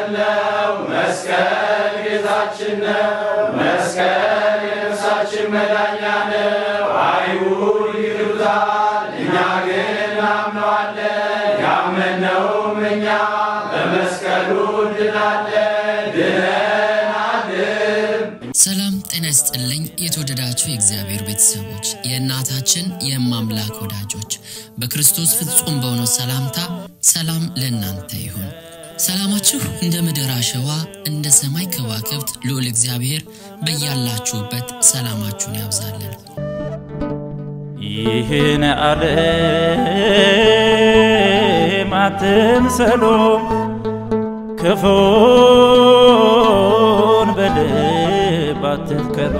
መስቀል ነው መስቀል ጌታችን ነው መስቀል የነፍሳችን መዳኛ ነው። አይሁድ ይክዱታል፣ እኛ ግን እናምነዋለን። ያመነውም እኛ በመስቀሉ እንድናለን ድነናልን። ሰላም ጤና ይስጥልኝ። የተወደዳችሁ የእግዚአብሔር ቤተሰቦች የእናታችን የማምላክ ወዳጆች በክርስቶስ ፍጹም በሆነው ሰላምታ ሰላም ለእናንተ ይሁን። ሰላማችሁ እንደ ምድር አሸዋ እንደ ሰማይ ከዋክብት ልዑል እግዚአብሔር በያላችሁበት ሰላማችሁን ያብዛልን። ይህን ዓለም አትምሰሉ፣ ክፉን በልብ አትትከሉ።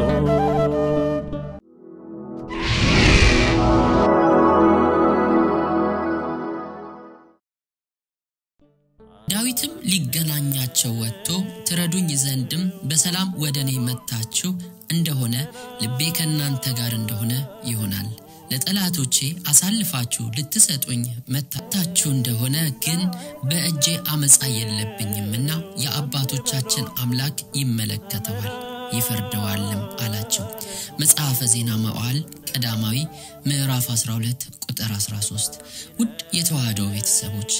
ዳዊትም ሊገናኛቸው ወጥቶ ትረዱኝ ዘንድም በሰላም ወደ እኔ መጥታችሁ እንደሆነ ልቤ ከእናንተ ጋር እንደሆነ ይሆናል። ለጠላቶቼ አሳልፋችሁ ልትሰጡኝ መታታችሁ እንደሆነ ግን በእጄ አመፃ የለብኝምና የአባቶቻችን አምላክ ይመለከተዋል ይፈርደዋልም አላቸው። መጽሐፈ ዜና መዋዕል ቀዳማዊ ምዕራፍ 12 ቁጥር 13። ውድ የተዋህዶ ቤተሰቦች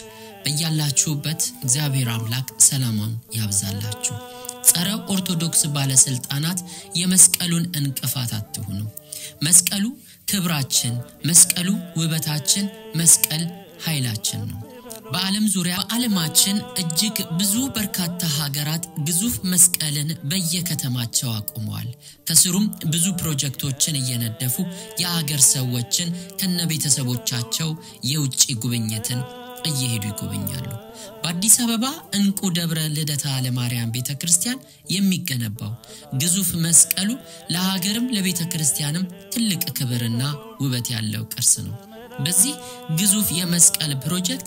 በያላችሁበት እግዚአብሔር አምላክ ሰላማን ያብዛላችሁ። ጸረ ኦርቶዶክስ ባለስልጣናት የመስቀሉን እንቅፋት አትሁኑ። መስቀሉ ክብራችን፣ መስቀሉ ውበታችን፣ መስቀል ኃይላችን ነው። በዓለም ዙሪያ በዓለማችን እጅግ ብዙ በርካታ ሀገራት ግዙፍ መስቀልን በየከተማቸው አቁመዋል። ከስሩም ብዙ ፕሮጀክቶችን እየነደፉ የሀገር ሰዎችን ከነቤተሰቦቻቸው የውጭ ጉብኝትን እየሄዱ ይጎበኛሉ። በአዲስ አበባ እንቁ ደብረ ልደታ ለማርያም ቤተ ክርስቲያን የሚገነባው ግዙፍ መስቀሉ ለሀገርም ለቤተ ክርስቲያንም ትልቅ ክብርና ውበት ያለው ቅርስ ነው። በዚህ ግዙፍ የመስቀል ፕሮጀክት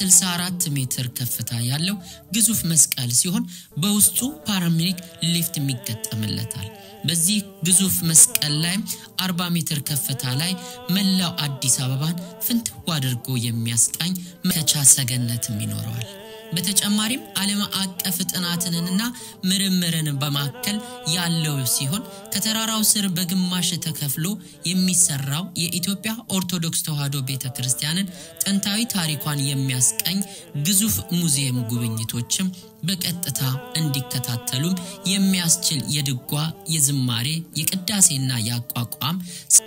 64 ሜትር ከፍታ ያለው ግዙፍ መስቀል ሲሆን በውስጡ ፓራሚሊክ ሊፍት የሚገጠምለታል። በዚህ ግዙፍ መስቀል ላይ 40 ሜትር ከፍታ ላይ መላው አዲስ አበባን ፍንትው አድርጎ የሚያስቃኝ መከቻ ሰገነትም ይኖረዋል። በተጨማሪም ዓለም አቀፍ ጥናትንና ምርምርን በማከል ያለው ሲሆን ከተራራው ስር በግማሽ ተከፍሎ የሚሰራው የኢትዮጵያ ኦርቶዶክስ ተዋሕዶ ቤተ ክርስቲያንን ጥንታዊ ታሪኳን የሚያስቀኝ ግዙፍ ሙዚየም ጉብኝቶችም በቀጥታ እንዲከታተሉም የሚያስችል የድጓ፣ የዝማሬ፣ የቅዳሴና የአቋቋም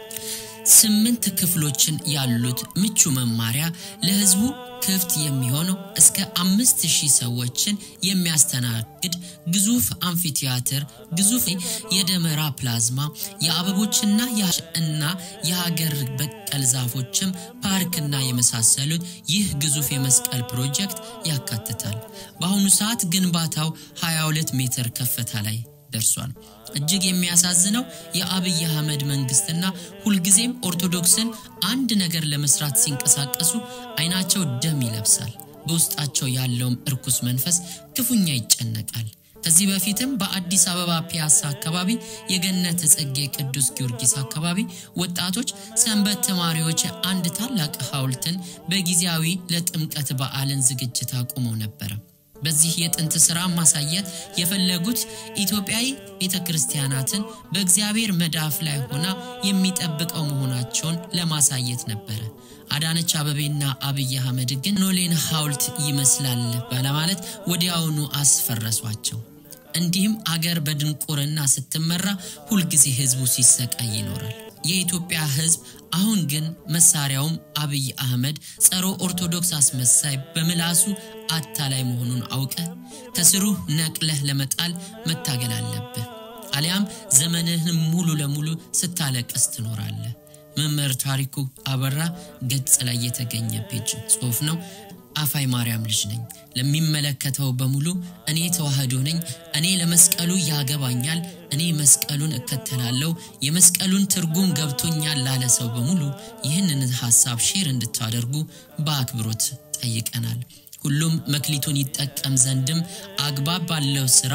ስምንት ክፍሎችን ያሉት ምቹ መማሪያ ለሕዝቡ ክፍት የሚሆነው እስከ አምስት ሺህ ሰዎችን የሚያስተናግድ ግዙፍ አምፊቲያትር፣ ግዙፍ የደመራ ፕላዝማ፣ የአበቦችና እና የሀገር በቀል ዛፎችም ፓርክና የመሳሰሉት ይህ ግዙፍ የመስቀል ፕሮጀክት ያካትታል። በአሁኑ ሰዓት ግንባታው 22 ሜትር ከፍታ ላይ ደርሷል። እጅግ የሚያሳዝነው የአብይ አህመድ መንግስትና ሁልጊዜም ኦርቶዶክስን አንድ ነገር ለመስራት ሲንቀሳቀሱ አይናቸው ደም ይለብሳል። በውስጣቸው ያለውም እርኩስ መንፈስ ክፉኛ ይጨነቃል። ከዚህ በፊትም በአዲስ አበባ ፒያሳ አካባቢ የገነት ጽጌ ቅዱስ ጊዮርጊስ አካባቢ ወጣቶች ሰንበት ተማሪዎች አንድ ታላቅ ሐውልትን በጊዜያዊ ለጥምቀት በዓልን ዝግጅት አቁመው ነበረ። በዚህ የጥንት ሥራ ማሳየት የፈለጉት ኢትዮጵያዊ ቤተ ክርስቲያናትን በእግዚአብሔር መዳፍ ላይ ሆና የሚጠብቀው መሆናቸውን ለማሳየት ነበረ። አዳነች አበቤና አብይ አህመድ ግን ኖሌን ሐውልት ይመስላል በለማለት ወዲያውኑ አስፈረሷቸው። እንዲህም አገር በድንቁርና ስትመራ ሁልጊዜ ህዝቡ ሲሰቃይ ይኖራል። የኢትዮጵያ ህዝብ አሁን ግን መሳሪያውም አብይ አህመድ ጸረ ኦርቶዶክስ አስመሳይ በምላሱ አታላይ መሆኑን አውቀ ከስሩ ነቅለህ ለመጣል መታገል አለብህ። አሊያም ዘመንህን ሙሉ ለሙሉ ስታለቀስ ትኖራለህ። መምህር ታሪኩ አበራ ገጽ ላይ የተገኘ ፔጅ ጽሑፍ ነው። አፋይ ማርያም ልጅ ነኝ። ለሚመለከተው በሙሉ እኔ ተዋህዶ ነኝ። እኔ ለመስቀሉ ያገባኛል። እኔ መስቀሉን እከተላለሁ። የመስቀሉን ትርጉም ገብቶኛል ላለ ሰው በሙሉ ይህንን ሀሳብ ሼር እንድታደርጉ በአክብሮት ጠይቀናል። ሁሉም መክሊቱን ይጠቀም ዘንድም አግባብ ባለው ስራ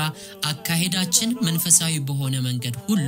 አካሄዳችን መንፈሳዊ በሆነ መንገድ ሁሉ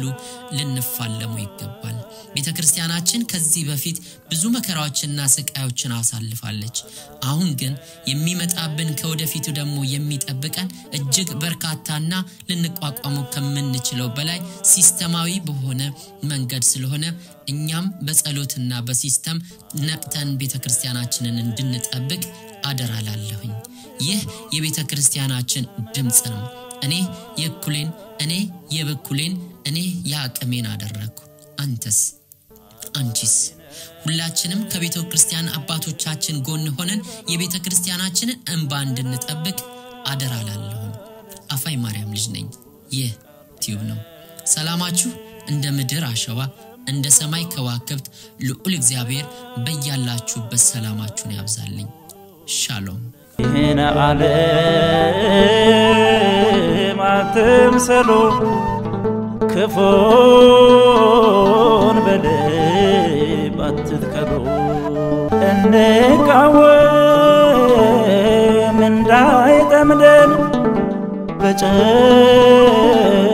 ልንፋለሙ ይገባል። ቤተ ክርስቲያናችን ከዚህ በፊት ብዙ መከራዎችና ስቃዮችን አሳልፋለች። አሁን ግን የሚመጣብን ከወደፊቱ ደግሞ የሚጠብቀን እጅግ እጅግ በርካታና ልንቋቋሙ ከምንችለው በላይ ሲስተማዊ በሆነ መንገድ ስለሆነ እኛም በጸሎትና በሲስተም ነቅተን ቤተ ክርስቲያናችንን እንድንጠብቅ አደራላለሁኝ። ይህ የቤተ ክርስቲያናችን ድምፅ ነው። እኔ የእኩሌን፣ እኔ የበኩሌን፣ እኔ የአቅሜን አደረግኩ። አንተስ? አንቺስ? ሁላችንም ከቤተ ክርስቲያን አባቶቻችን ጎን ሆነን የቤተ ክርስቲያናችንን እንባ እንድንጠብቅ አደራ ላለሁም። አፋይ ማርያም ልጅ ነኝ። ይህ ቲዩብ ነው። ሰላማችሁ እንደ ምድር አሸዋ እንደ ሰማይ ከዋክብት ልዑል እግዚአብሔር በያላችሁበት ሰላማችሁን ያብዛልኝ። ሻሎም። ይህን ዓለም አትምሰሉ፣ ክፉን በልብ አትትከሉ። እንቃወም እንዳይጠምደን በጨ